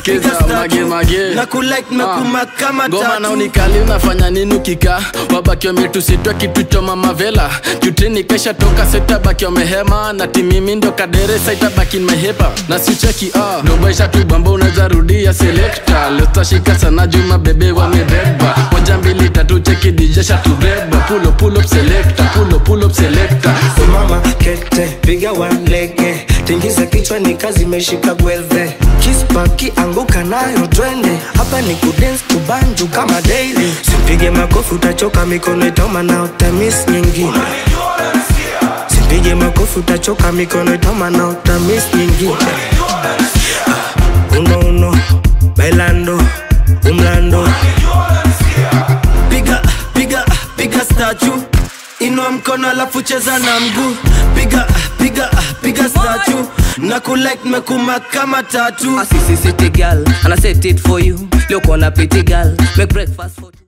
skiza mage mage na kulike mekuma kama ngoma na tatu unikali unafanya nini ukika wabaki wametusitwa kitu choma mavela jutini kesha toka setabaki wamehema na timimi ndo kaderesa itabaki mehepa na sicheki ah. dobaisha tu bamba unaweza rudia selekta lestashika sana juma bebe wamebeba moja mbili tatu cheki dijesha tubeba pulo pull up selector pulo pull up selector mama kete piga walege tingiza kichwa ni kazi imeshika gwelve kispaki anguka nayo twende hapa ni kudens kubanju kama daily simpige makofi utachoka mikono itoma na utamis nyingine simpige makofi utachoka mikono itoma na utamis nyingine Ah, uno uno bailando umlando piga piga piga statue inua mkono alafu cheza na mguu piga piga piga statue na kulike mekuma kama tatu A sissy city girl, and I set it for you. Look on a pretty girl, make breakfast for you.